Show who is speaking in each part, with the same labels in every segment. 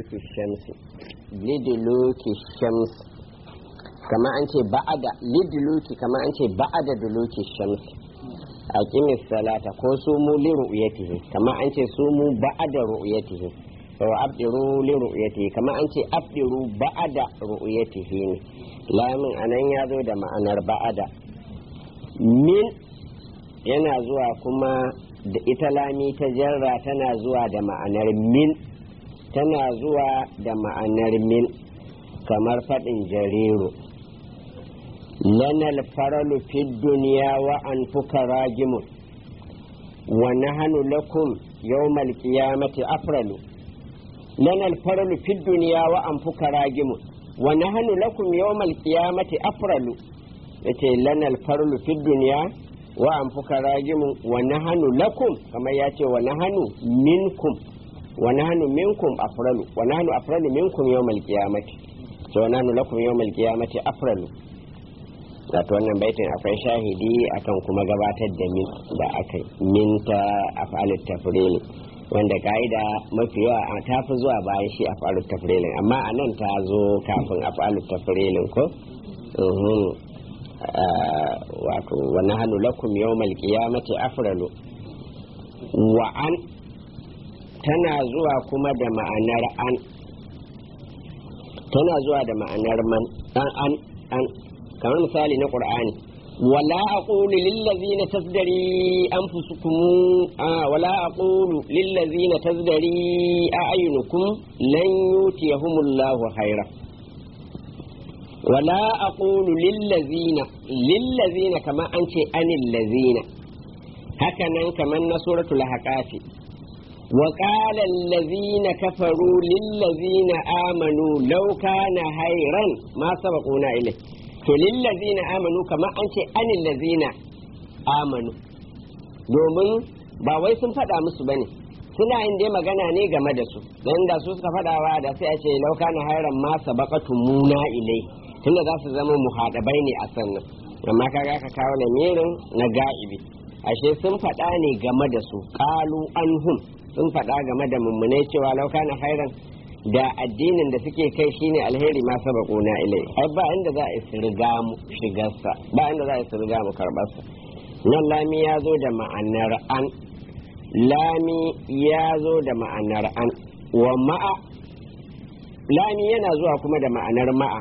Speaker 1: liduluki shamsi liduluki shamsi kama an ce ba'ada liduluki kama an ce ba'ada duluki shamsi a kimis salata ko su mu li ru'yatihi kama an ce su mu ba'ada ru'yatihi wa abdiru li ru'yatihi kama an ce abdiru ba'ada ru'yatihi ne lamin anan ya zo da ma'anar ba'ada min yana zuwa kuma da ita lami ta jarra tana zuwa da ma'anar min tana zuwa da ma'anar min kamar faɗin jariru lanal faralu fi duniya wa an fuka ragimun wa nahanu lakum yawmal qiyamati afralu lanal faralu fi duniya wa an fuka ragimun wa nahanu lakum yawmal qiyamati afralu yace lanal faralu fi duniya wa an fuka ragimun wa nahanu lakum kamar ya ce wa nahanu minkum wa nahnu minkum afralu wa nahnu afralu minkum yawmal qiyamati to wa nahnu lakum yawmal qiyamati afralu wato wannan baitin akwai shahidi akan kuma gabatar da min da aka min ta afalut tafril wanda ka'ida mafi yawa ta fi zuwa bayan shi afalut tafrilin amma a nan ta zo kafin afalut tafrilin ko wato wa nahnu lakum yawmal qiyamati afralu wa an tana zuwa kuma da ma'anar an tana zuwa da ma'anar man an an an kamar misali na qur'ani wala aqulu lil ladzina tasdari anfusukum wala aqulu lil ladzina tasdari a'yunukum lan yutiyahumullahu khaira wala aqulu lil ladzina lil ladzina kama an ce anil ladzina haka nan kamar na suratul haqafi وقال الذين كفروا للذين آمنوا لو كان خيرا ما سبقونا إليه to lillazina amanu kamar an ce anil lazina amanu domin ba wai sun faɗa musu bane suna yin dai magana ne game da su don da su suka faɗawa da sai a ce lauka na hairan ma sabaqatu muna ilai tunda za su zama muhadabai ne a sannan amma kaga ka kawo lamirin na ga'ibi ashe sun faɗa ne game da su qalu anhum sun faɗa game da mummunai cewa lauka na hairan da addinin da suke kai shine alheri ma sabaquna ilai ai ba inda za a riga mu shigarsa ba inda za a riga mu karbarsa nan lami ya zo da ma'anar an lami ya zo da ma'anar an wa ma'a lami yana zuwa kuma da ma'anar ma'a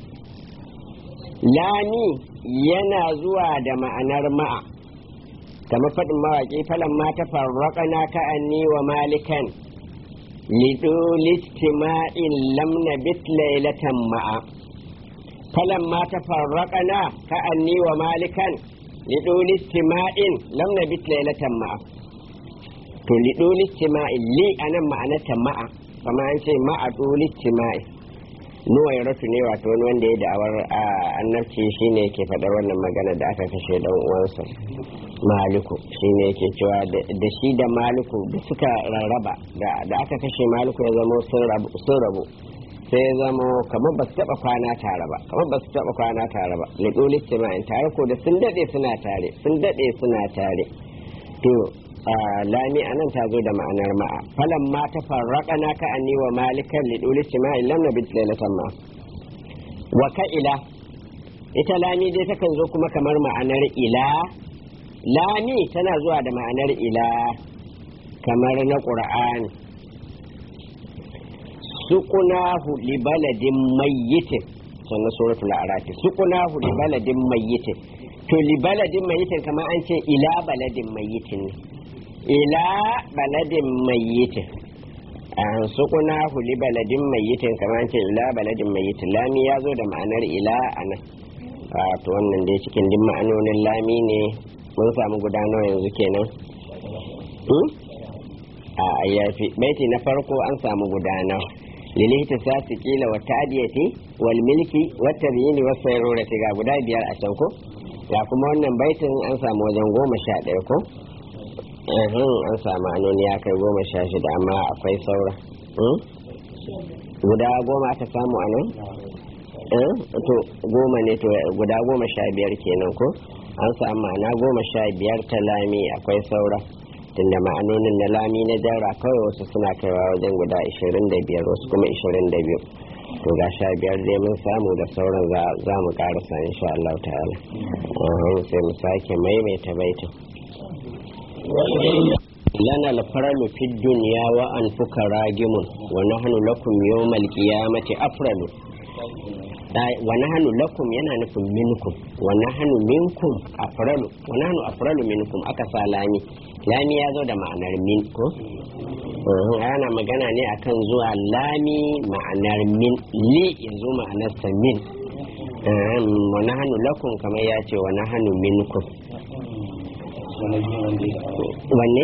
Speaker 1: lami yana zuwa da ma'anar ma'a kamar faɗin mawaƙi falan ma ta farraƙana ka'anni wa malikan لدول اجتماع لم نبت ليلة معا فلما تفرقنا كأني ومالكا لدول اجتماع لم نبت ليلة معا to lidoli istima'i li anan ma'anarta ma'a kama an ce ma'a doli istima'i nuwa ya ratu ne wato wani wanda ya da'awar annabci shine yake faɗar wannan magana da aka kashe dan uwansa maliku shine yake cewa da shi da maliku da suka rarraba da aka kashe maliku ya zama sun rabu sai ya zama kamar ba su taɓa kwana tare ba kamar ba su taɓa kwana tare ba lidoli istima'i tare ko da sun daɗe suna tare sun daɗe suna tare to lami anan ta zo da ma'anar ma'a falan ma ta farraka na ka anni wa malikan liduli istima'il lam nabit lailatan ma wa ka ila ita lami dai takan zo kuma kamar ma'anar ila lami tana zuwa da ma'anar ila kamar na qur'ani suqunahu li baladin mayyitin sannan suratul a'raf suqunahu li baladin mayyitin to li baladin mayyitin kamar an ce ila baladin mayyitin ne ila baladin mayyitin an sukuna huli baladin mayyitin kamar ce ila baladin mayyitin lami ya zo da ma'anar ila a nan to wannan dai cikin din ma'anonin lami ne mun samu gudanar yanzu kenan a yafi baiti na farko an samu gudanar lilita sasi kila wa ta'diyati wal milki wa tabyini wa sayrurati ga guda biyar a can ko ga kuma wannan baitin an samu wajen goma sha ɗaya ko an samu anoni ya kai goma sha shida amma akwai saura guda goma aka samu a nan to goma ne to guda goma sha biyar kenan ko an samu ma'ana goma sha biyar ta lami akwai saura tunda ma'anonin na lami na jarra kawai wasu suna kaiwa wajen guda 25 wasu kuma 22 to ga sha biyar dai mun samu da sauran za mu karasa insha Allah ta'ala sai mu sake maimaita baitin lana alfaralu fi dunya wa anfuka ragimun wa nahnu lakum yawmal qiyamati afralu wa nahnu lakum yana nufin minkum wa nahnu minkum afralu wa nahnu afralu minkum aka sa lami lami ya zo da ma'anar min ko ana magana ne akan zuwa lami ma'anar min li yanzu ma'anarsa min wa nahnu lakum kamar ya ce wa nahnu minkum wanne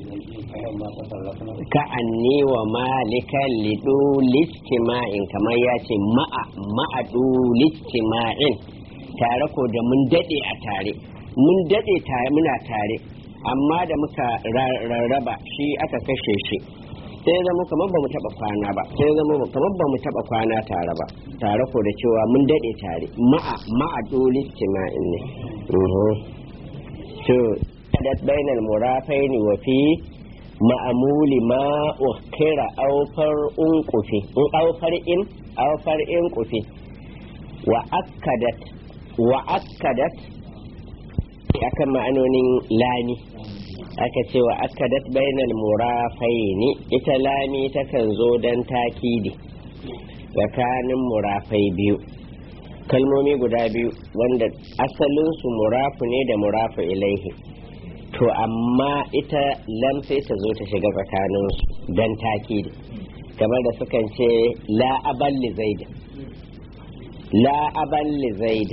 Speaker 1: ka anni wa malikan lidu listima'in kamar ya ce ma'a ma'adu listima'in tare ko da mun dade a tare mun dade tare muna tare amma da muka rarraba shi aka kashe shi sai zama kamar ba mu taba kwana ba sai zama kamar ba mu taba kwana tare ba tare ko da cewa mun dade tare ma'a ma'adu listima'in ne to kadat bainal murafaini wa fi ma'amuli ma ukira aufar unkufi in aufar in aufar in kufi wa akkadat wa akkadat akan ma'anonin lami aka ce wa akkadat bainal murafaini ita lami takan zo dan takidi tsakanin murafai biyu kalmomi guda biyu wanda asalinsu murafu ne da murafu ilaihi to amma ita lam sai ta zo ta shiga tsakanin don takidi kamar da sukan ce la aballi zaid la aballi zaid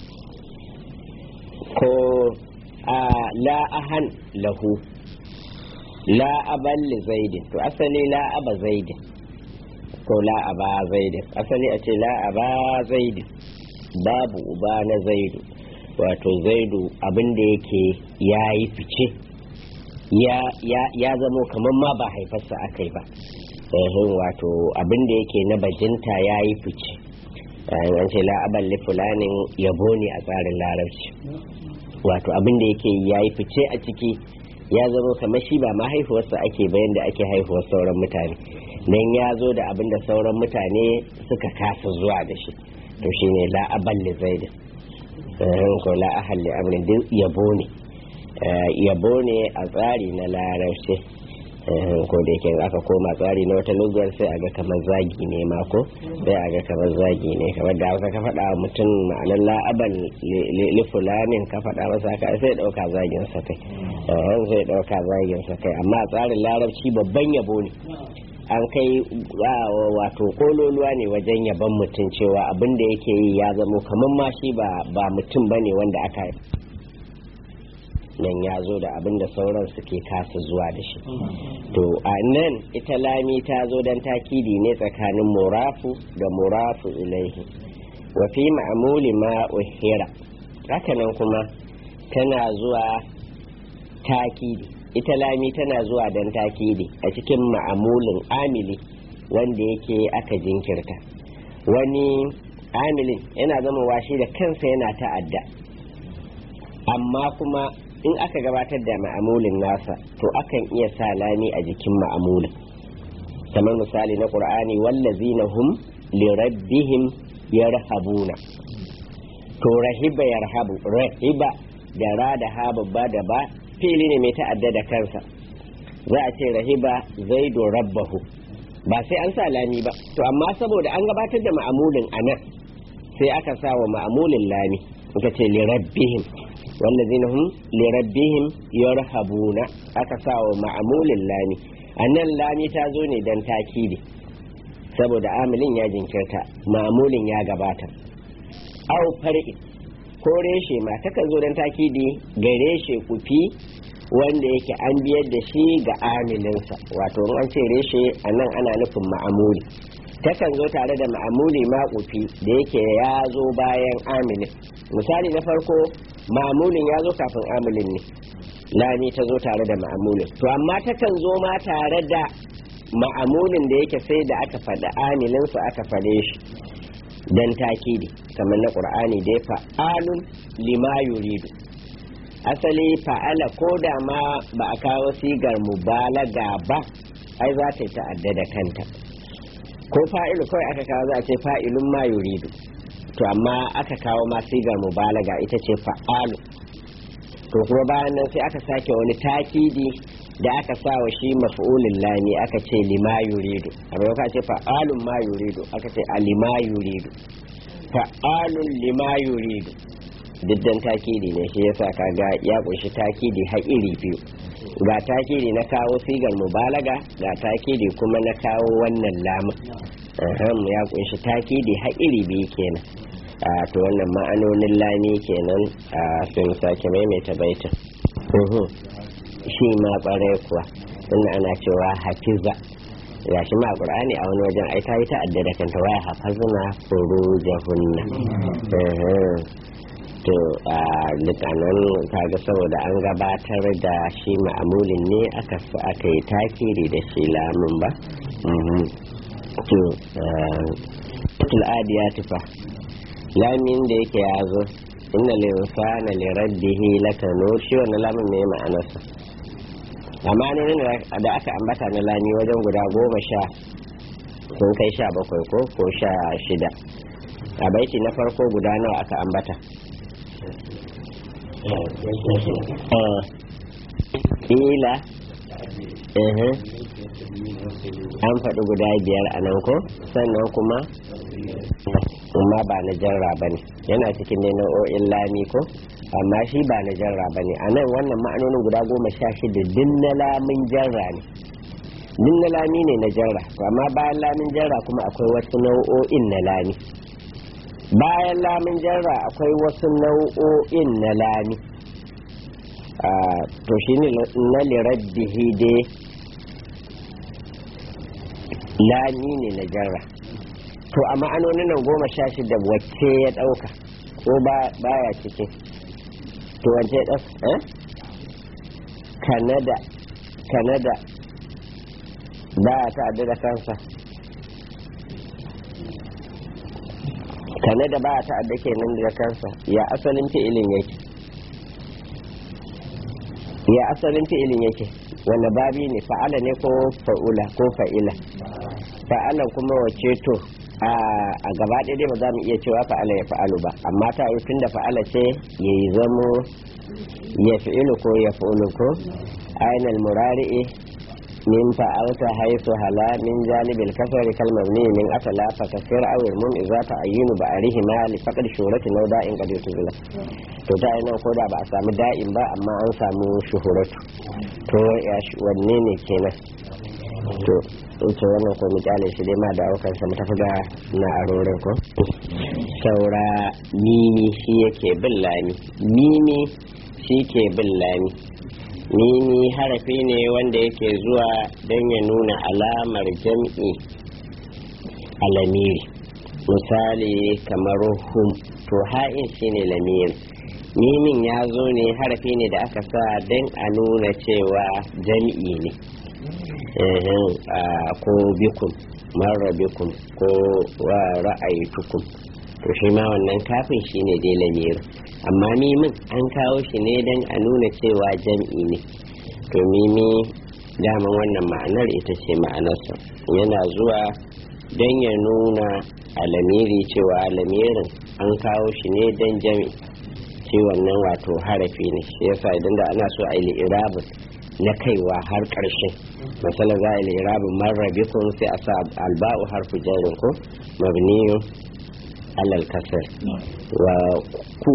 Speaker 1: ko a la ahan lahu la aballi zaid to asali la aba zaid ko la aba zaid asali a ce la aba zaid babu uba na zaidu wato zaidu abin da yake ya yi fice ya zamo kamar ma ba haifarsa aka yi ba wato abin da yake na bajinta ya yi fice an ce la'aban fulanin yabo ne a tsarin larabci wato abin da yake ya yi fice a ciki ya zamo kamar shi ba ma haihuwarsa ake bayan da ake haihuwar sauran mutane don ya zo da abin da sauran mutane suka kasa zuwa da shi to shine la'aban zaidin ko la ahalli amrin duk yabo ne yabo ne a tsari na larabci ko da yake aka koma tsari na wata lugar sai a ga kamar zagi ne ma ko sai a ga kamar zagi ne kamar da hausa ka faɗa mutum ma'anar la'aban lifulanin ka faɗa masa ka sai ɗauka zagin sa kai sai ɗauka zagin sa kai amma a tsarin larabci babban yabo ne an kai wato kololuwa ne wajen yaban mutum cewa abin da yake yi ya zamo kamar ma shi ba mutum ba ne wanda aka nan ya zo da abin da sauran suke kasa zuwa da shi to a nan ita lami ta zo don takidi ne tsakanin murafu da murafu ilaihi wa fi ma'amuli ma uhira hakanan kuma tana zuwa takidi ita lami tana zuwa don takidi a cikin ma'amulin amili wanda yake aka jinkirta wani amilin yana zama washi da kansa yana ta'adda amma kuma in aka gabatar da ma'amulin nasa to akan iya sa lami a jikin ma'amulin kamar misali na ƙur'ani wallazina hum li rabbihim yarhabuna to rahiba yarhabu rahiba da ra da ha babba da ba fili ne mai ta'adda da kansa za a ce rahiba zaidu rabbahu ba sai an sa lami ba to amma saboda an gabatar da ma'amulin a nan sai aka sa wa ma'amulin lami aka ce li rabbihim wallazina hum li rabbihim yarhabuna aka sa wa ma'amulin lami a nan lami ta zo ne dan takidi saboda amilin ya jinkirta ma'amulin ya gabata au far'i ko reshe ma takan zo don takidi ga reshe kufi wanda yake an biyar da shi ga amilinsa wato an ce reshe a nan ana nufin ma'amuli takan zo tare da ma'amuli ma kufi da yake ya zo bayan amilin misali na farko ma'amulin ya zo kafin amilin ne lami ta zo tare da ma'amulin to amma takan zo ma tare da ma'amulin da yake sai da aka faɗi amilinsa aka faɗe shi dan takidi kamar na qur'ani da ya fa'alun lima yuridu asali fa'ala ko da ma ba a kawo sigar mubalaga ba ai za ta yi ta'adda da kanta ko fa'ilu kawai aka kawo za a ce fa'ilun ma yuridu to amma aka kawo ma sigar mubalaga ita ce fa'alu to kuma bayan nan sai aka sake wani takidi da aka sa wa shi maf'ulin lami aka ce lima yuridu a maimakon a ce fa'alun ma yuridu aka ce alima yuridu fa'alun lima yuridu diddan takidi ne shi yasa kaga ya kunshi takidi har iri biyu ga takidi na kawo sigar mubalaga ga takidi kuma na kawo wannan lamun ahem ya kunshi takidi har iri biyu kenan a to wannan ma'anonin lami kenan a sun sake maimaita baitin Uhum. shi ma kwarai kuwa inda ana cewa hafiza ya shi ma qur'ani a wani wajen ai ta yi ta'adda da kanta waya hafazna furujahunna Uhum. to a dukkanin kaga saboda an gabatar da shi ma'amulin ne aka aka yi takiri da shi lamun ba Mhm. to tul adiyati fa lamin da yake ya zo inna linsana li rabbihi lakanu shi wannan lamun ne ma'anarsa amma ne da aka ambata na lami wajen guda goma sha sun kai sha bakwai ko ko sha shida a baiti na farko guda nawa aka ambata ila an faɗi guda biyar a nan ko sannan kuma amma ba na jarra ba ne yana cikin ne nau'o'in lami ko amma shi ba na jarra ba ne a nan wannan ma'anonin guda goma sha shida din na lamin jarra ne din na lami ne na jarra amma bayan lamin jarra kuma akwai wasu nau'o'in na lami bayan lamin jarra akwai wasu nau'o'in na lami to shi ne na liraddihi dai lami ne na jarra to a ma'anonin nan goma sha shida wacce ya ɗauka ko baya cikin to wacce ya ɗauka eh kanada kanada baya ta'adda da kansa kanada baya ta'adda kenan da kansa ya asalin fi'ilin yake ya asalin fi'ilin yake wanda babi ne fa'ala ne ko fa'ula ko fa'ila fa'alan kuma wace to a gaba ɗaya dai ba za mu iya cewa fa'ala ya fa'alu ba amma ta yi tun da fa'ala ce ya yi zamo ya fi'ilu ko ya fi'ilu ko ainihin murari'i min fa'alta haisu hala min janibil kasari kalmar ne min asala fa kasir awil mun idza ta ayyunu ba arihi ma li faqad shurati law da'in qad yutuzila to ta yi nan ko da ba a samu da'in ba amma an samu shuhuratu to ya wanne ne kenan to ita wannan ko mu kyale shi dai ma da aukan sa mu tafi da na arorin ko saura mimi shi yake bin lami mimi shi ke bin lami mimi harafi ne wanda yake zuwa don ya nuna alamar jam'i alamiri misali kamar hum to ha'in shine lamiri mimin ya zo ne harafi ne da aka sa don a nuna cewa jam'i ne ko bikum mara bikum ko wa ra'ayitukum to shi ma wannan kafin shi ne dai lamirin amma mimin an kawo shi ne don a nuna cewa jam'i ne to mimi daman wannan ma'anar ita ce ma'anarsa yana zuwa don ya nuna a lamiri cewa lamirin an kawo shi ne don jam'i shi wannan wato harafi ne shi yasa idan da ana so a yi irabin na kaiwa har ƙarshe masala za a yi irabin marrabikun sai a sa alba'u harfu jarin ko mabniyu alal kasar wa ku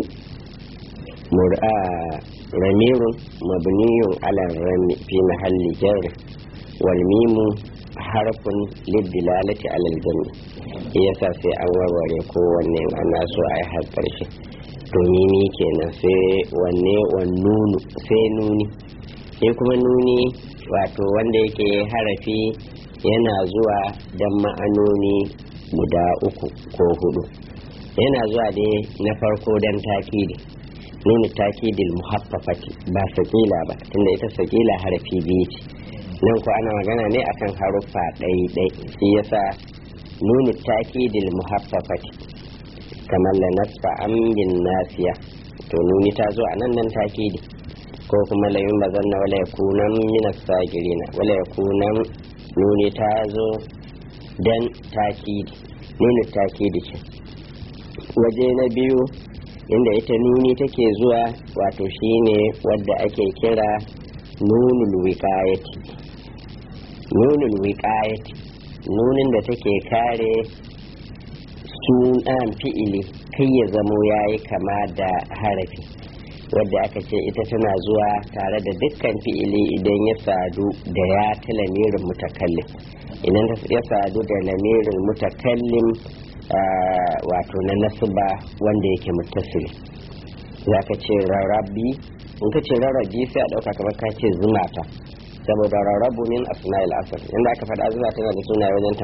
Speaker 1: ramirun mabniyun alal rami fi mahalli jarri wal mimu harfun liddilalati alal jami yasa sai an warware kowanne ana so a yi har ƙarshe to mimi kenan sai wanne wannunu sai nuni sai kuma nuni wato wanda yake harafi yana zuwa don ma'anoni guda uku ko hudu yana zuwa dai na farko don takidi nuna takidil muhaffafati ba sakila ba tunda ita sakila harafi biyu ce nan ko ana magana ne akan haruffa ɗai-ɗai shi yasa nuna takidil muhaffafati kamar la nasfa an bin nasiya to nuni ta zo a nan nan takidi ko kuma layin bazanna wala yakunan min as-sagirina wala yakunan nuni ta zo dan takidi nuni takidi ce waje na biyu inda ita nuni take zuwa wato shine wadda ake kira nunul wiqayati nunul wiqayati nunin da take kare sunan fi'ili kai ya zamo yayi kama da harafi wadda aka ce ita tana zuwa tare da dukkan fi'ili idan ya sadu da ya ta lamirin mutakallim idan ya sadu da lamirin mutakallim wato na nasuba wanda yake muttasili za ka ce rarrabi in ka ce rarrabi sai a ɗauka kamar ka ce zumata saboda rarrabu min asma'il asr inda aka faɗa zuma tana da sunaye wajen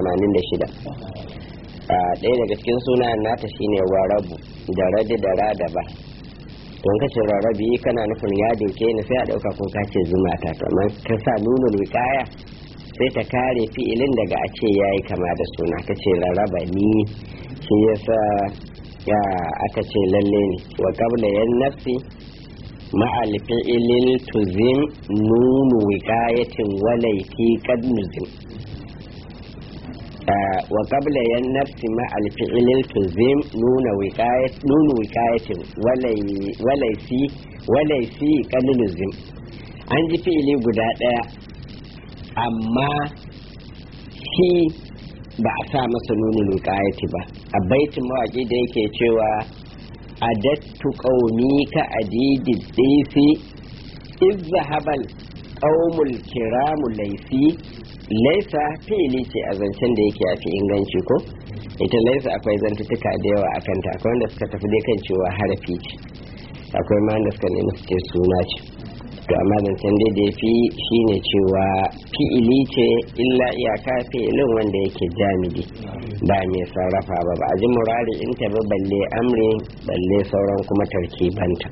Speaker 1: 86 ɗaya daga cikin sunayen nata shine warabu da radi da rada ba don ka ce rarrabi kana nufin ya doke ni sai a ɗauka ko ka ce zumata to amma ka sa nunul wiƙaya sai ta kare fi'ilin daga a ce ya yi kama da suna ka ce rarraba ni shi yasa ya aka ce lalle ne wa qabla yan nafsi ma'al fi'ilil tuzim nunu wiqayatin walaiti qad nuzim wa qabla yan nafsi ma'al fi'ilil tuzim nuna wiqayat nunu wiqayatin walai walaisi walaisi qad nuzim an ji fi'ili guda daya amma shi ba a sa masa nunin wiƙayati ba a baitin mawaƙi da yake cewa adattu ƙaumi ka adidi ɗisi izza habal ƙaumul kiramu laifi laisa fi'ili ce a zancen da yake a fi inganci ko ita laisa akwai zantutuka da yawa a kanta akwai wanda suka tafi dai kan cewa harafi ce akwai ma wanda suka nemi su ce suna ce to amma zancen dai da fi shine cewa fi'ili ce illa iyaka fi'ilin wanda yake jamidi ba mai sarrafa ba ba a ji murari in ta ba balle amri balle sauran kuma tarkibanta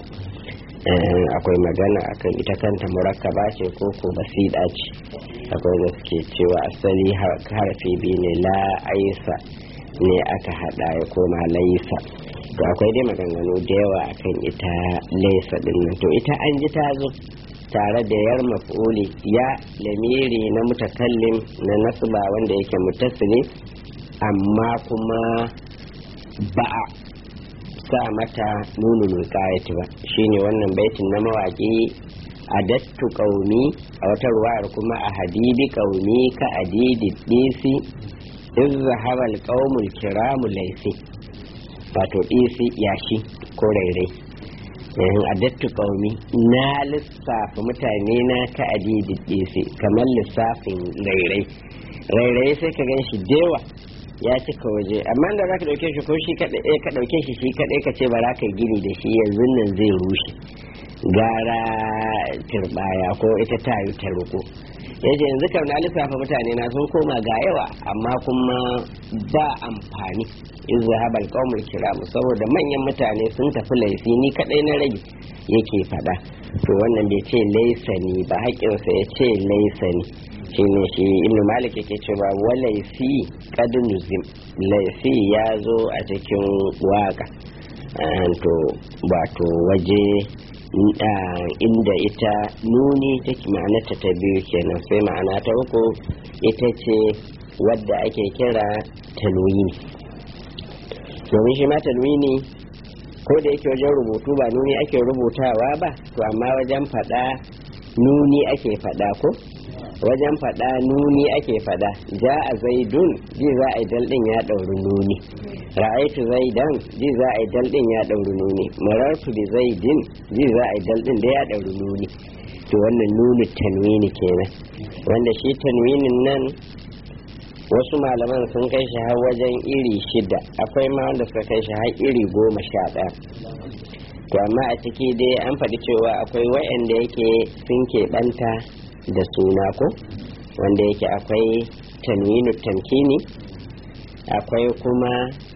Speaker 1: akwai magana akan ita kanta murakkaba ce ko ko basida ce akwai da suke cewa asali harfi biyu ne la aisa ne aka hada ya koma laisa to akwai dai maganganu da yawa akan ita laisa din nan to ita an ji ta zo tare da yar maf'uli ya lamiri na mutakallim na nasba wanda yake mutasili amma kuma ba a sa mata nunul wiqayati ba shine wannan baitin na mawaki adattu qaumi a wata ruwayar kuma a hadibi qaumi ka adidi disi iz zahaba alqaumul kiramu laysi wato disi yashi ko rairai yayin adattu qaumi na lissafa mutane na ka adidi disi kamar lissafin rairai rairai sai ka gan shi dewa ya cika waje amma da za ka ɗauke shi ko shi kaɗai ka ɗauke shi shi kaɗai ka ce ba za ka gini da shi yanzu nan zai rushe gara turbaya ko ita tayu ta ruko ya ce yanzu kam na lissafa mutane na sun koma ga yawa amma kuma ba amfani in zahabal qaumul kiram saboda manyan mutane sun tafi laifi ni kaɗai na rage yake faɗa to wannan bai ce laisani ba haƙƙinsa ya ce laisani shi ne shi ibn malik yake cewa walaifi kad nuzim laifi ya zo a cikin waka to wato waje inda ita nuni take ma'anarta ta biyu kenan sai ma'ana ta uku ita ce wadda ake kira tanwini domin shi ma tanwini ko da yake wajen rubutu ba nuni ake rubutawa ba to amma wajen faɗa nuni ake faɗa ko wajen faɗa nuni ake faɗa ja a zaidun ji za a yi daldin ya ɗauri nuni ra'aitu zaidan ji za a yi daldin ya ɗauri nuni marartu bi zaidin ji za a yi daldin da ya ɗauri nuni to wannan nuni tanwini kenan wanda shi tanwinin nan wasu malaman sun kai shi har wajen iri shida akwai ma wanda suka kai shi har iri goma sha ɗaya to amma a ciki dai an faɗi cewa akwai wa'anda yake sun keɓanta da suna ko wanda yake akwai tanwinu tamkini akwai kuma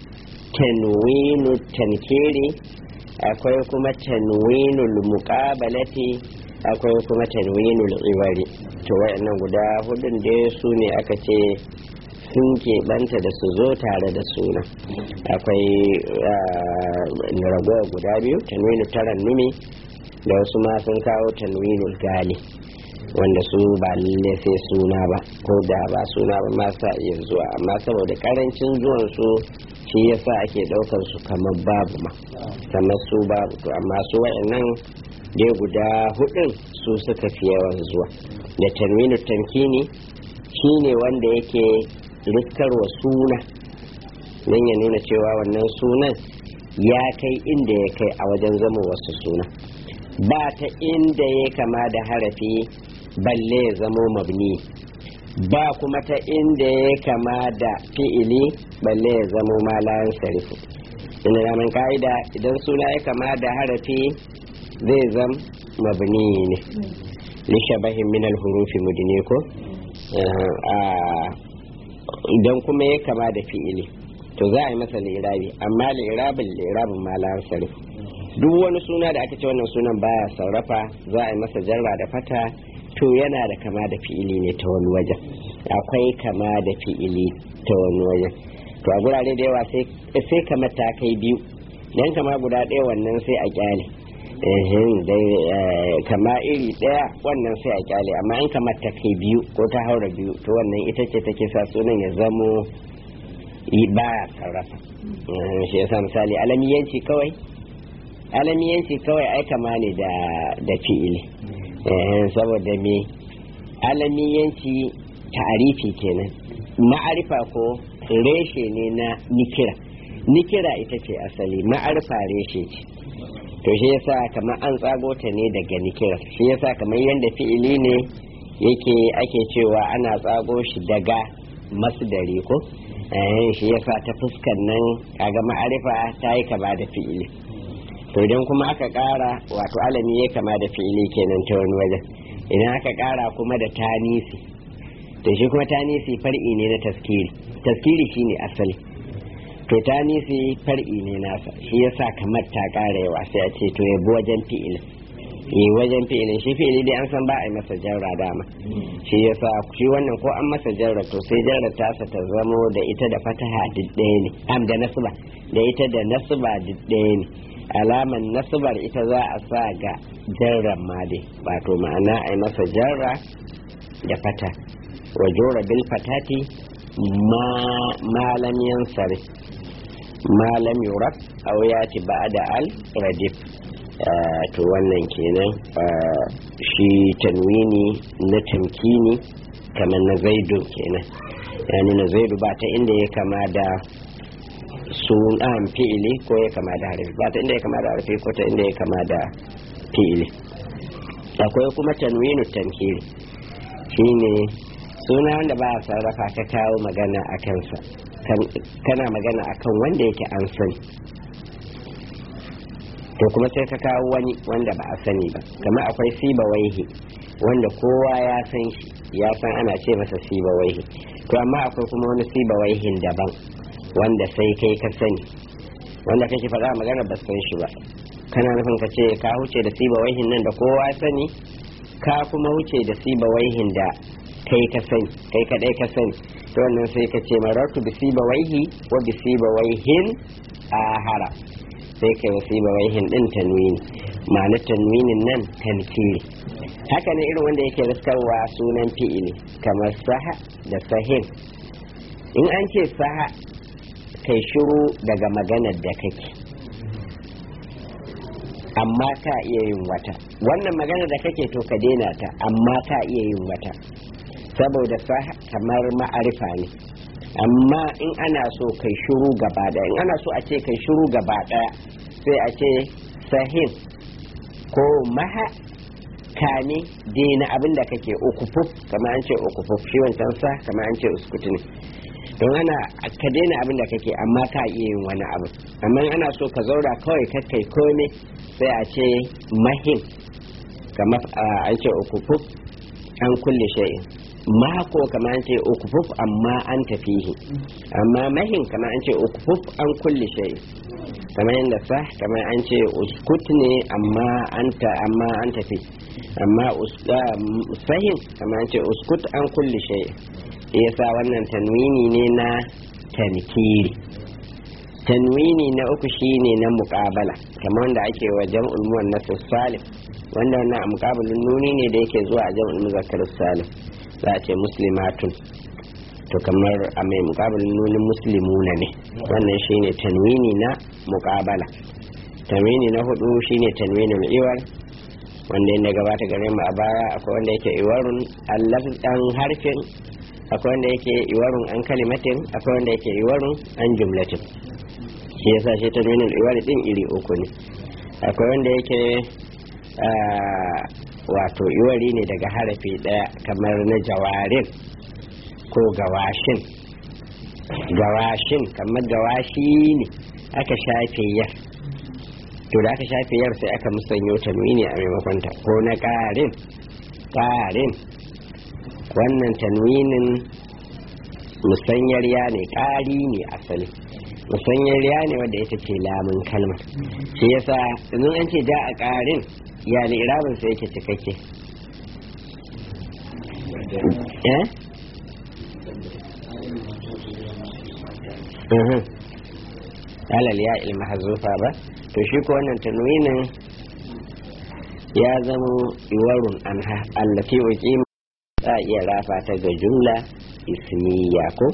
Speaker 1: tanwinu tankiri akwai kuma tanwinu muqabalati akwai kuma tanwinu ibari to wayannan guda hudun dai su ne aka ce sun keɓanta da su zo tare da suna akwai ragowa guda biyu tanwinu tarannumi da wasu ma sun kawo tanwinul gali wanda su ba lalle sai suna ba ko da ba suna ba ma sa iya zuwa amma saboda karancin zuwan su shi yasa ake daukar su kamar babu ma kamar su babu to amma su wayannan dai guda hudun su suka fi yawan zuwa da tanwinu tamkini shine wanda yake riskarwa suna don ya nuna cewa wannan sunan ya kai inda ya kai a wajen zama wasu suna ba ta inda ya kama da harafi balle ya zamo mabni ba kuma ta inda ya kama da fi'ili balle ya zamo malayan sarifu inda namun ka'ida idan suna ya kama da harafi zai zam mabni ne lishabahin minal hurufi mudine ko idan kuma ya kama da fi'ili to za a yi masa lirabi amma lirabin lirabin malayan sarifu duk wani suna da aka ce wannan sunan baya sarrafa za a yi masa jarra da fata to yana da kama da fi'ili ne ta wani wajen akwai kama da fi'ili ta wani wajen to a gurare da yawa sai kama ta kai biyu dan kama guda ɗaya wannan sai a kyale kama iri ɗaya wannan sai a kyale amma in kama ta kai biyu ko ta haura biyu to wannan ita ce take sa sunan ya zamo baya sarrafa shi yasa misali alamiyanci kawai alamiyanci kawai ai kama ne da fi'ili saboda me alamiyanci ta'arifi kenan ma'arifa ko reshe ne na nikira nikira ita ce asali ma'arifa reshe ce to shi yasa kamar an tsago ta ne daga nikira shi yasa kamar yadda fi'ili ne yake ake cewa ana tsago shi daga masdari ko shi yasa ta fuskan nan kaga ma'arifa ta yi kama da fi'ili to idan kuma aka kara wato alami ya kama da fi'ili kenan ta wani wajen idan aka kara kuma da tanisi to shi kuma tanisi far'i ne na taskiri taskiri shine asali to tanisi far'i ne nasa shi yasa kamar ta kara yawa sai a ce to yabi wajen fi'ilin yi wajen fi'ilin shi fi'ili dai an san ba a yi masa jarra dama shi yasa shi wannan ko an masa jarra to sai jarra tasa ta zamo da ita da fataha duk ɗaya ne am da nasba da ita da nasba duk ɗaya ne alaman nasbar ita za a sa ga jarran ma dai wato ma'ana a yi masa jarra da fata wa jora bil fatati malam yansari malam yurak aw yati ba'da al radif to wannan kenan shi tanwini na tamkini kamar na zaidu kenan yani na zaidu ba ta inda ya kama da sunan fi'ili ko ya kama da harfi ba ta inda ya kama da harfi ko ta inda ya kama da fi'ili akwai kuma tanwinu tankiri shine suna wanda ba a sarrafa ka kawo magana a kansa kana magana akan wanda yake an sani to kuma sai ka kawo wani wanda ba a sani ba kamar akwai siba waihi wanda kowa ya san shi ya san ana ce masa siba waihi to amma akwai kuma wani siba waihin daban wanda sai kai ka sani wanda kake faɗa magana ba san shi ba kana nufin ka ce ka huce da siba waihin nan da kowa sani ka kuma huce da siba waihin da kai ka sani kai kadai ka sani to wannan sai ka ce marartu bi siba waihi wa bi siba waihin ahara sai kai siba waihin din tanwini ma'ana tanwinin nan tankiri haka ne irin wanda yake riskarwa sunan fi'ili kamar saha da sahin in an ce saha kai shiru daga maganar da kake amma ka iya yin wata wannan maganar da kake to ka daina ta amma ka iya yin wata saboda sa kamar ma'arifa ne amma in ana so kai shiru gaba daya in ana so a ce kai shiru gaba daya sai a ce sahin ko maha kame daina abin da kake ukufuf kamar an ce ukufuf shi wancan sa kamar an ce uskutu ne don ana ka daina abin da kake amma ka iya yin wani abu amma ana so ka zaura kawai kakkai kome sai a ce mahim kamar an ce ukufuf an kulle shay'in mako kamar an ce ukufuf amma an tafihi amma mahim kamar an ce ukufuf an kulle shay'in kamar yadda sa kamar an ce uskut ne amma an ta amma an tafi amma sahin kamar an ce uskut an kulle shay'in yasa wannan tanwini ne na tankiri tanwini na uku shine na muƙabala kamar wanda ake wa jam'ul muwannas salim wanda wannan a muƙabilin nuni ne da yake zuwa a jam'ul muzakkar salim za a ce muslimatun to kamar a mai muƙabilin nunin muslimuna ne wannan shine tanwini na muƙabala tanwini na hudu shine tanwinul iwar wanda yadda gabata gare mu a baya akwai wanda yake iwarun allafin harfin akwai wanda yake iwarun an kalimatin akwai wanda yake iwarun an jumlatin shi yasa shi tanwinul iwar din iri uku ne akwai wanda yake wato iwari ne daga harafi daya kamar na jawarin ko gawashin gawashin kamar gawashi ne aka shafe yar to da aka shafe yar sai aka musanyo tanwini a maimakon ta ko na ƙarin ƙarin wannan tanwinin musanyar ya ne ƙari ne asali musanyar ya ne wadda ita ce lamun kalmar shi yasa idan an ce ja a ƙarin ya ne irabin sai yake cikakke eh alal ya ilma hazufa ba to shi ko wannan tanwinin ya zama iwarun anha allati uqima za iya rafa ta ga jumla ismiya ko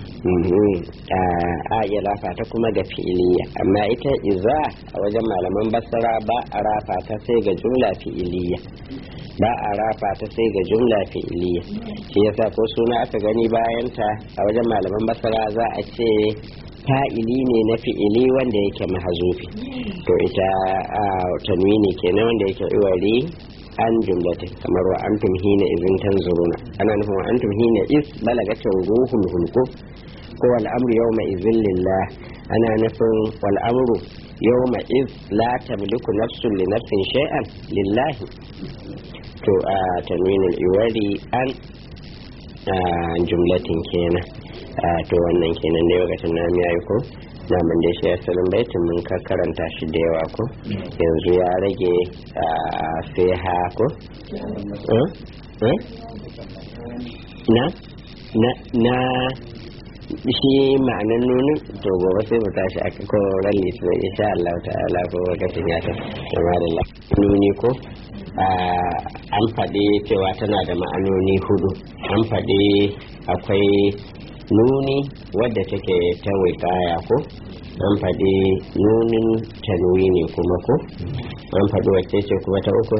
Speaker 1: a iya rafa ta kuma ga fi'iliya amma ita iza a wajen malaman basara ba a rafa ta sai ga jumla fi'iliya ba a rafa ta sai ga jumla fi'iliya shi yasa ko suna aka gani bayanta a wajen malaman basara za a ce fa'ili ne na fi'ili wanda yake mahazufi to ita a tanwini kenan wanda yake iwari an jumlatin kamar wa antum hina izin tanzuruna ana nufin wa antum hina is balagatin ruhul hulku ko wal amru yawma izin lillah ana nufin wal amru yawma iz la tamliku nafsun li nafsin shay'an lillahi to a tanwinul iwari an jumlatin kenan to wannan kenan ne lokacin na ya yi ko na mun da shi asalin baitin mun ka karanta shi da yawa ko yanzu ya rage sai ha ko na na na shi ma'anan nunin to gobe sai mu tashi a ko ran litinin insha Allah ta'ala ko lokacin ya ta kama da nuni ko an faɗi cewa tana da ma'anoni hudu an faɗi akwai nuni wadda take ta wikaya ko an faɗi nunin tanwini kuma ko an faɗi wacce ce kuma ta uku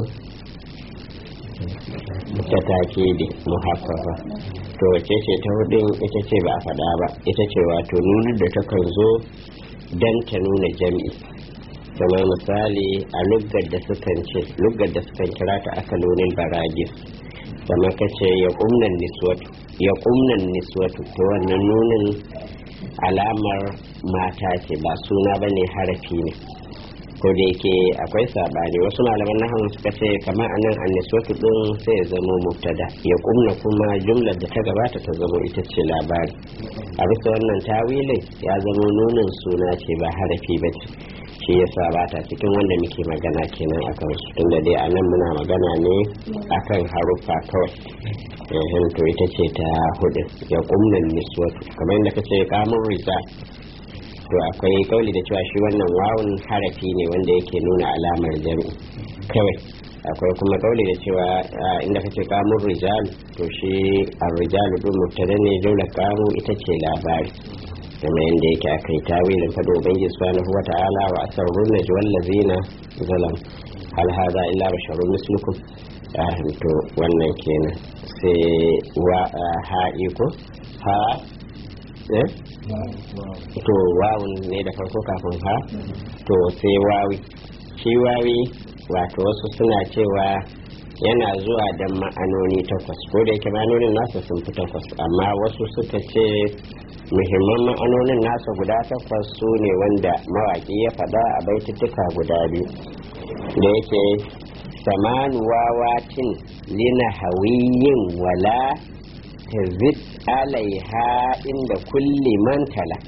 Speaker 1: ta takidi muhaffafa to wacce ce ta hudun ita ce ba a faɗa ba ita ce wato nunin da takan zo don ta nuna jam'i kamar misali a luggar da sukan ce luggar da sukan kira ta akalonin baragis kamar ka ce ya kumnan niswatu ya kumnan niswatu to wannan nunin alamar mata ce ba suna ba ne harafi ne ko da yake akwai sabani wasu malaman nahawun suka ce kamar anan an niswatu din sai ya zama mubtada ya kumna kuma jumlar da ta gabata ta zama ita ce labari a bisa wannan tawilin ya zama nunin suna ce ba harafi ba ce shi yasa ba ta cikin wanda muke magana kenan a kansu tunda dai a nan muna magana ne akan haruffa kawai yahin to ita ce ta hudu ya kumnan niswatu kamar yadda kace kamun risa to akwai kauli da cewa shi wannan wawun harafi ne wanda yake nuna alamar jami'i kawai akwai kuma kauli da cewa inda kace kamun rijal to shi ar-rijal din mubtada ne dole kamu ita ce labari kuma yadda yake aka yi tawilin fado ubangiji subhanahu wa ta'ala wa asarrun najwal ladzina zalam hal hada illa basharun mislukum to wannan kenan sai wa ha iko ha eh to wawun ne da farko kafin ha to sai wawi shi wawi wato wasu suna cewa yana zuwa da ma'anoni takwas ko da yake ma'anonin nasa sun fi takwas amma wasu suka ce muhimman ma'anonin nasa guda takwas su ne wanda mawaƙi ya faɗa a baituttuka guda biyu da yake samanu wawatin lina hawiyin wala tazid alaiha inda kulli mantala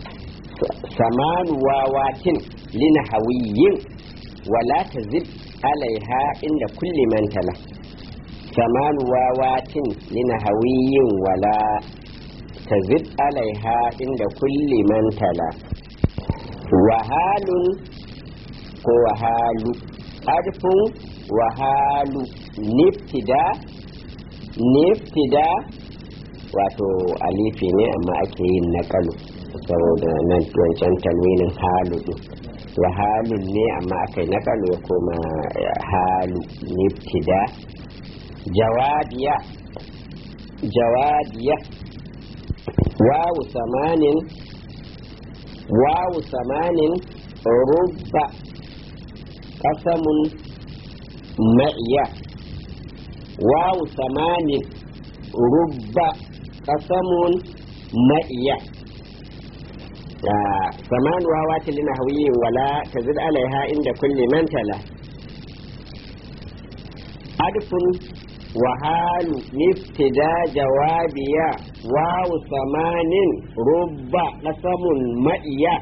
Speaker 1: samanu wawatin lina hawiyin wala tazid alaiha inda kulli mantala samanu wawatin lina hawiyin wala tazid alaiha inda kulli mantala wahalun ko wahalu arfin wa halu niftida niftida wato alifi ne amma ake yin naƙalu saboda nan wancan talwinin halu ɗin wa halun ne amma aka yi naƙalu ya koma halu niftida jawadiya jawadiya wawu samanin wawu samanin rubba kasamun ma'iya wawu samanin rubba kasamun ma'iya saman wawa tilina hawiyin wala ta zid alaiha inda kulle mantala adfun wahalu niftida jawabiya wawu samanin rubba kasamun ma'iya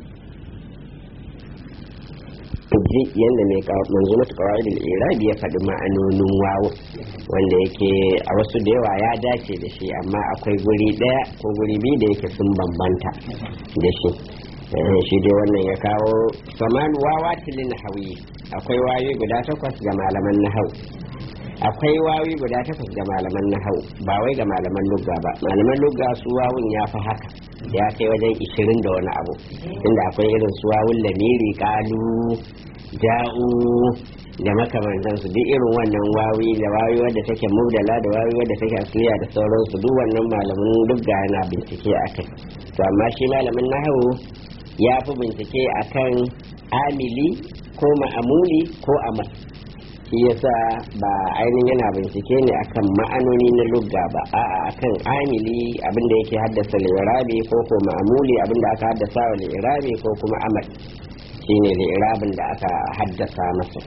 Speaker 1: ji yadda mai manzo mata kawai irabi ya faɗi ma'anonin wawu wanda yake a wasu da yawa ya dace da shi amma akwai guri ɗaya ko guri biyu da yake sun bambanta da shi shi dai wannan ya kawo saman wawa tilin hawi akwai wayoyi guda takwas ga malaman nahau akwai wawi guda takwas ga malaman nahau ba wai ga malaman lugga ba malaman lugga su wawun ya fi haka ya kai wajen ishirin da wani abu inda akwai irin su wawun lamiri kalu ja'u da makamantan su duk irin wannan wawi da wawi wadda take mubdala da wawi wadda take asliya da sauransu duk wannan malamin lugga yana bincike akai to amma shi malamin nahau ya fi bincike akan amili ko ma'amuli ko amal shi yasa ba ainihin yana bincike ne akan ma'anoni na lugga ba a'a akan amili abinda yake haddasa lirabi ko ko ma'amuli abinda aka haddasa wa lirabi ko kuma amal shine lirabin da aka haddasa masa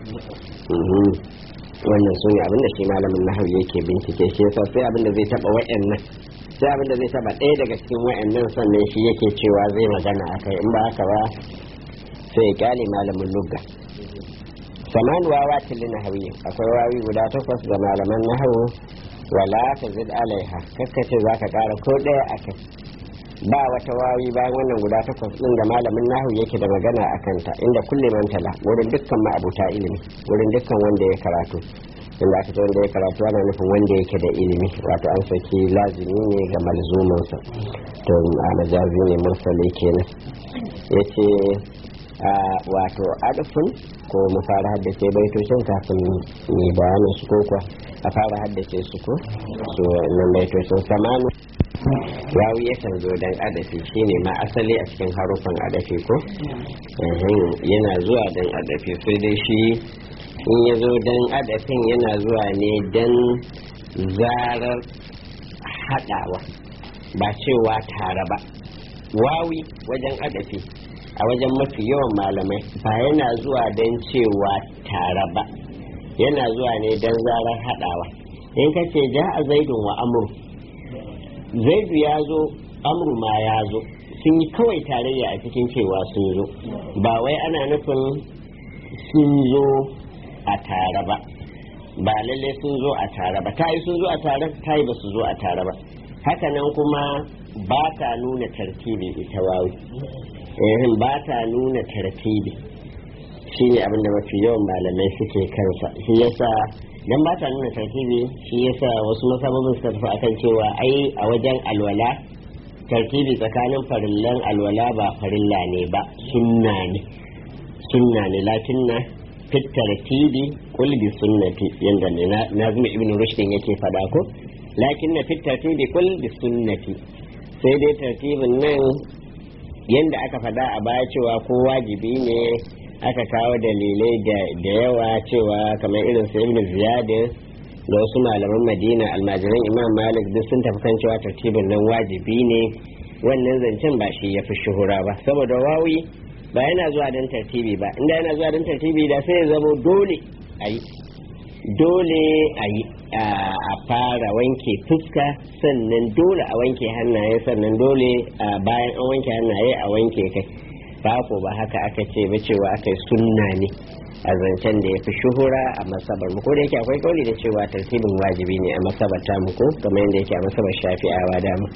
Speaker 1: wannan su ne abinda shi malamin nahawi yake bincike shi yasa sai abinda zai taba wa'annan sai abinda zai taba ɗaya daga cikin wa'annan sannan shi yake cewa zai magana akai in ba haka ba sai ya kyale malamin lugga saman wawa tilin nahawi akwai wawi guda takwas ga malaman nahawu wala ta zid alaiha kakkace za ka kara ko ɗaya a kai ba wata wawi bayan wannan guda takwas ɗin da malamin nahawu yake da magana a kanta inda kulle mantala wurin dukkan ma'abuta ilimi wurin dukkan wanda ya karatu inda aka ce wanda ya karatu ana nufin wanda yake da ilimi wato an saki lazimi ne ga malzumansa to a majazi ne mursali kenan yace wato adafin ko mu fara haddace baitocin kafin mu bayanin su ko kuwa a fara haddace su ko su nan baitocin samanu wawi yakan zo dan adafi shine ma asali a cikin harufan adafi ko yana zuwa dan adafi sai dai shi in ya zo dan adafin yana zuwa ne dan zarar haɗawa ba cewa tare ba wawi wajen adafi a wajen mafi yawan malamai ba yana zuwa don cewa tare ba yana zuwa ne don zarar haɗawa in ka ce ja a zaidun wa amur zaidu ya zo amur ma ya zo sun yi kawai tarayya a cikin cewa sun zo ba wai ana nufin sun zo a tare ba ba lalle sun zo a tare ba ta yi sun zo a tare ta yi ba su zo a tare ba hakanan kuma ba ta nuna tartibi ita wawi eh ba ta nuna tartibi shi ne abin da mafi yawan malamai suke kansa shi yasa dan ba ta nuna tartibi shi yasa wasu masababin suka tafi akan cewa ai a wajen alwala tartibi tsakanin farillan alwala ba farilla ne ba sunna ne sunna ne lakin na fit tartibi kul bi sunnati yanda ne nazmi ibn rushd yake fada ko lakin na fit tartibi kul bi sunnati sai dai tartibin nan yanda aka fada a baya cewa ko wajibi ne aka kawo dalilai da yawa cewa kamar irin su ibn ziyad da wasu malaman madina almajiran imam malik duk sun tafi kan cewa tartibin nan wajibi ne wannan zancen ba shi ya fi shuhura ba saboda wawi ba yana zuwa don tartibi ba inda yana zuwa don tartibi da sai ya zama dole a yi dole a yi a fara wanke fuska sannan dole a wanke hannaye sannan dole bayan an wanke hannaye a wanke kai ba ko ba haka aka ce ba cewa aka yi sunna ne a zancen da ya fi shuhura a masabar mu ko da yake akwai kauli da cewa tartibin wajibi ne a masabar ta mu ko kamar yadda yake a masabar shafi'awa da mu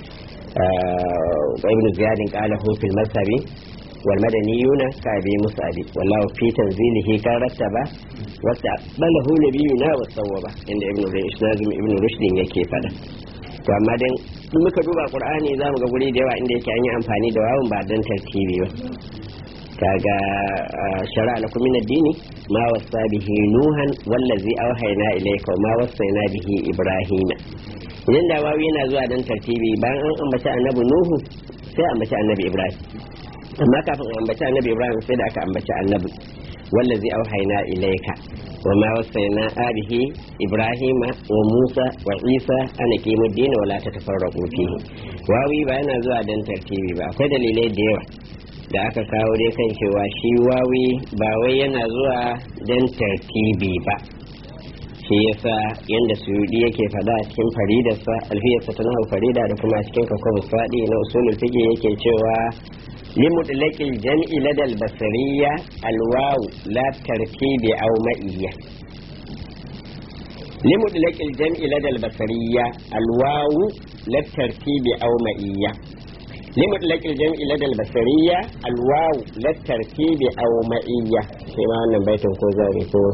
Speaker 1: ibn ziyadin qala hu fil masabi wal madaniyuna ka bi musabi wallahu fi tanzilihi kan rattaba wasu balahu nabiyuna wa sawwaba inda ibnu rushdin ibnu rushdin yake fada to amma dan in muka duba qur'ani za mu ga guri da yawa inda yake an yi amfani da wawun ba dan tartibi ba kaga shara lakum min ad-dini ma wasa bihi nuhan wallazi awhayna ilayka wa ma wasayna bihi ibrahima idan da wawi yana zuwa dan tartibi bayan an ambaci annabi nuhu sai ambaci annabi ibrahim amma kafin an ambaci annabi ibrahim sai da aka ambaci annabi wallazi auhayna ilayka wa ma wasayna bihi ibrahima wa musa wa isa an aqimu ad-din wa la tatafarraqu fihi wawi ba yana zuwa dan tartibi ba akwai dalilai da yawa da aka kawo dai kan cewa shi wawi ba wai yana zuwa dan tartibi ba shi yasa yanda suyudi yake fada a cikin faridarsa alfiyarsa ta nahu farida da kuma cikin kakwabu sadi na usulul fiqh yake cewa limutlaqil jam'i ladal basariya alwawu la tartibi aw ma'iyya limutlaqil jam'i ladal basariya alwawu la tartibi aw ma'iyya limutlaqil jam'i ladal basariya alwawu la tartibi aw ma'iyya sai ma wannan baitin ko zari ko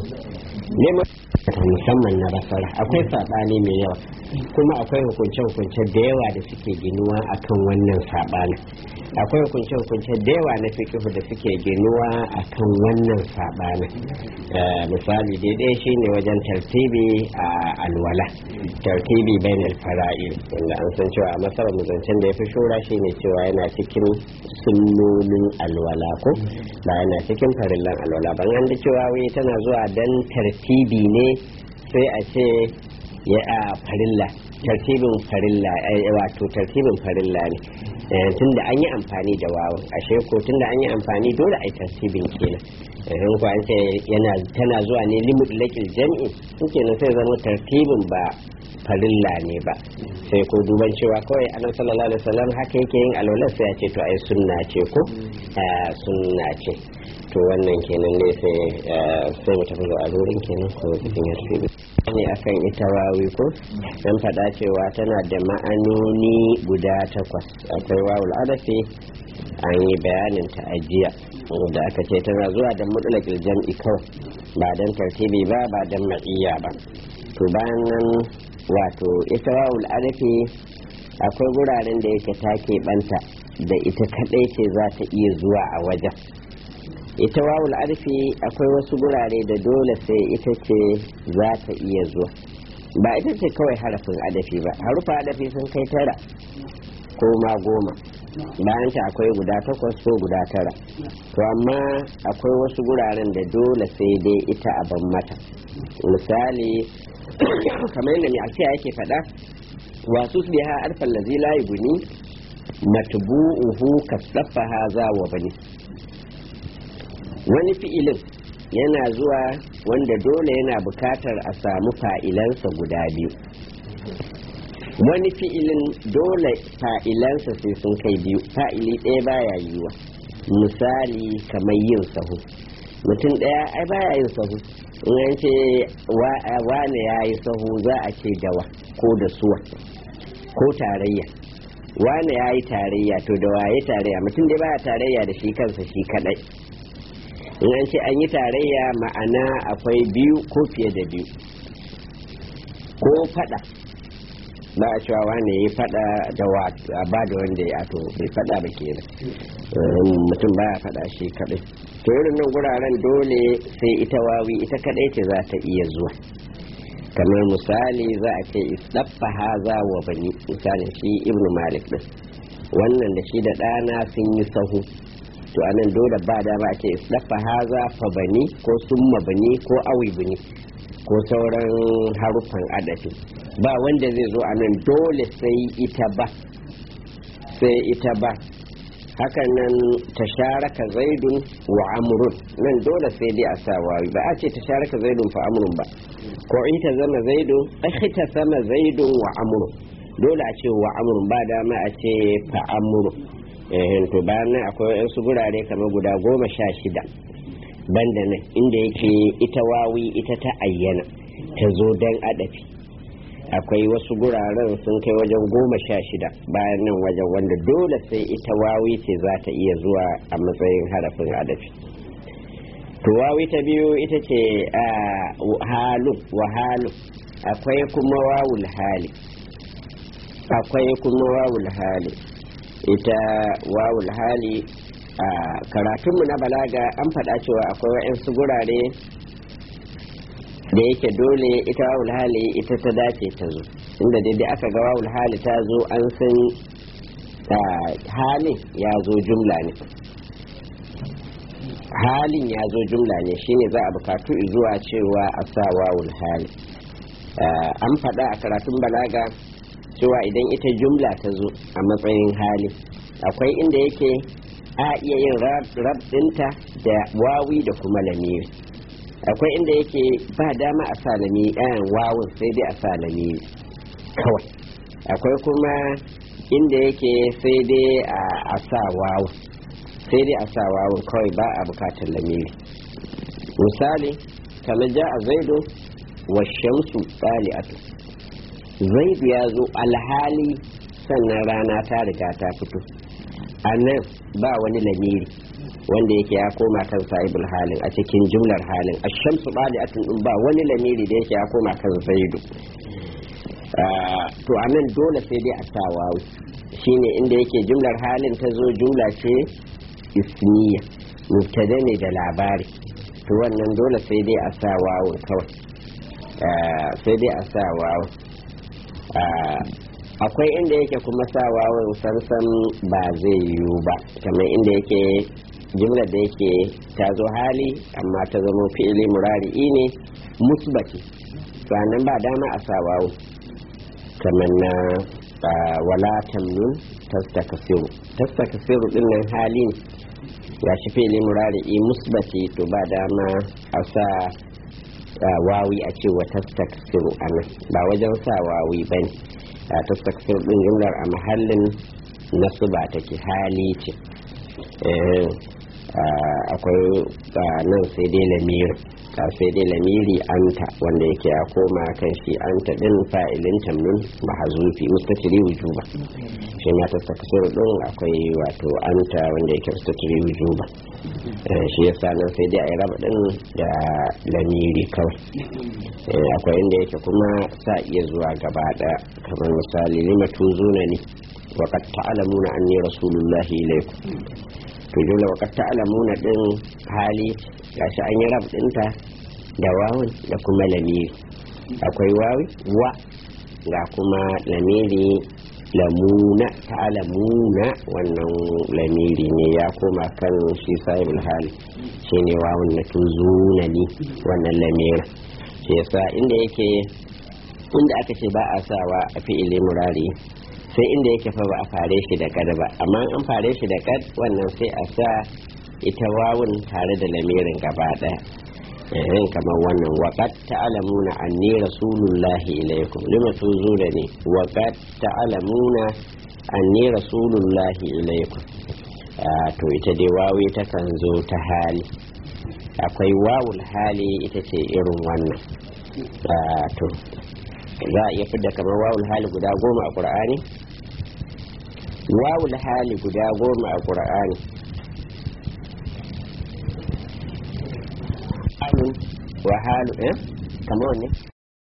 Speaker 1: musamman na basara akwai saɓani mai yawa kuma akwai hukunce-hukunce da yawa da suke ginuwa akan wannan saɓanin akwai hukunce-hukunce da yawa na fikihu da suke ginuwa akan wannan saɓanin misali daidai shine wajen tartibi a alwala tartibi bain alfara'il wanda an san cewa a masarar muzancen da ya fi shura shine cewa yana cikin sunnonin alwala ko ba yana cikin farillan alwala ban an da cewa wai tana zuwa dan tartibi ne sai a ce ya a farilla tartibin farilla wato tartibin farilla ne tunda an yi amfani da wawan ashe ko tunda an yi amfani dole a yi tartibin kenan in ko an ce yana tana zuwa ne limit lakil jam'i kenan sai zama tartibin ba farilla ne ba sai ko duban cewa kawai annabi sallallahu alaihi wasallam haka yake yin alwala sai ya ce to ai sunna ce ko sunna ce to wannan kenan ne sai sai mu tafi zuwa lurin kenan ko cikin yasiri ne akan ita wawi ko dan faɗa cewa tana da ma'anoni guda takwas akwai wawul adafi an yi bayanin ta ajiya da aka ce tana zuwa da mutlaqil jam'i kawai ba dan tartibi ba ba dan ma'iyya ba to bayan nan wato ita wawul adafi akwai guraren da yake take banta da ita kadai ce za ta iya zuwa a wajen ita wawul arfi akwai wasu gurare da dole sai ita ce za ta iya zuwa ba ita ce kawai harafin adafi ba harufa adafi sun kai tara ko ma goma bayan ta akwai guda takwas ko guda tara to amma akwai wasu guraren da dole sai dai ita a ban mata misali kamar yadda mai alfiya yake faɗa wasu su biha arfan lazi layi guni matbu'uhu kasaffa haza wa bani wani fi'ilin yana zuwa wanda dole yana bukatar a samu fa'ilansa guda biyu wani fi'ilin dole fa'ilansa sai sun kai biyu fa'ili ɗaya baya yiwa misali kamar yin sahu mutum ɗaya ai baya yin sahu in an ce wane ya yi sahu za a ce dawa ko da suwa ko tarayya wane ya yi tarayya to da waye tarayya mutum dai baya tarayya da shi kansa shi kadai in an ce an yi tarayya ma'ana akwai biyu ko fiye da biyu ko fada ba a cewa wane ya fada da ba da wanda ya to bai fada ba ke mutum baya fada shi kadai to irin nan guraren dole sai ita wawi ita kadai ce za ta iya zuwa kamar misali za a ce isdaffa haza wa bani misalin shi ibnu malik din wannan da shi da ɗana sun yi sahu to anan dole ba dama a ce isdaffa haza fa bani ko summa bani ko awi bani ko sauran haruffan adafi ba wanda zai zo a nan dole sai ita ba sai ita ba hakan nan tasharaka zaidun wa amrun nan dole sai dai a sa wawi ba a ce tasharaka zaidun fa amrun ba ko ita zama zaidun ita sama zaidun wa amrun dole a ce wa amrun ba dama a ce fa amrun eh to bayan nan akwai wasu gurare kamar guda goma sha shida banda nan inda yake ita wawi ita ta ayyana ta zo dan adafi akwai wasu guraren sun kai wajen goma sha shida bayan nan wajen wanda dole sai ita wawi ce za ta iya zuwa a matsayin harafin adafi to wawi ta biyu ita ce halu wa halu akwai kuma wawul hali akwai kuma wawul hali ita wawul hali a karatunmu na balaga an faɗa cewa akwai wa'yansu gurare da yake dole ita wawul hali ita ta dace ta zo inda daidai aka ga wawul hali ta zo an san halin ya zo jumla ne halin ya zo jumla ne shine za a bukatu zuwa cewa a sa wawul hali an faɗa a karatun balaga cewa idan ita jumla ta zo a matsayin hali akwai inda yake a iya yin rab ɗinta da wawi da kuma lamiri akwai inda yake ba dama a sa lamiri ɗayan wawun sai dai a sa lamiri kawai akwai kuma inda yake sai dai a sa wawun sai dai a sa wawun kawai ba a bukatar lamiri misali kamar ja a zaido wa shamsu ɗali'atu zaidu ya zo alhali sannan rana ta riga ta fito a nan ba wani lamiri wanda yake ya koma kan sahibul halin a cikin jumlar halin a shamsu ɗali'atun ɗin ba wani lamiri da yake ya koma kan zaidu to a nan dole sai dai a sa wawu shine inda yake jumlar halin ta zo jumla ce ismiya mubtada ne da labari to wannan dole sai dai a sa wawun kawai sai dai a sa wawun akwai inda yake kuma sa wawun sansan ba zai yiwu ba kamar inda yake jimlar da yake ta zo hali amma ta zama fi'ili murari'i ne musbati sannan ba dama a sa wawun kamar na wala tamnun tastakasiru tastakasiru din nan hali ne ya shi fili murari'i musbati to ba dama a sa wawi a ce wa tastakasiru a nan ba wajen sa wawi ba ne tastakasiru din jumlar a mahallin nasu ba take hali ce akwai nan sai dai lamiri ka sai dai lamiri anta wanda yake ya koma kan shi anta din fa'ilin tamnun mahazufi mustatiri wujuba shi ma tastakasir din akwai wato anta wanda yake mustatiri wujuba shi yasa nan sai dai a yi raba din da lamiri kawai akwai inda yake kuma sa iya zuwa gaba daya kamar misali lima tuzuna ne wa qad ta'lamuna anni rasulullahi ilaykum to dole wa qad ta'lamuna din hali gashi an yi rab dinta da wawun da kuma lamiri akwai wawi wa ga kuma lamiri lamuna ta'lamuna wannan lamiri ne ya koma kan shi sahibul hali shine wawun na tuzuna ni wannan lamiri shi yasa inda yake inda aka ce ba a sawa a fi'ili murari sai inda yake fa ba a fare shi da kad ba amma an fare shi da kad wannan sai a sa ita wawun tare da lamirin gaba daya irin kamar wannan waqad ta'lamuna anni rasulullahi ilaykum lima tuzunani waqad ta'lamuna anni rasulullahi ilaykum to ita dai wawi ta kan zo ta hali akwai wawul hali ita ce irin wannan to za a iya fidda kamar wawul hali guda goma a ƙur'ani wawul hali guda goma a ƙur'ani halun wa halu eh kamar wanne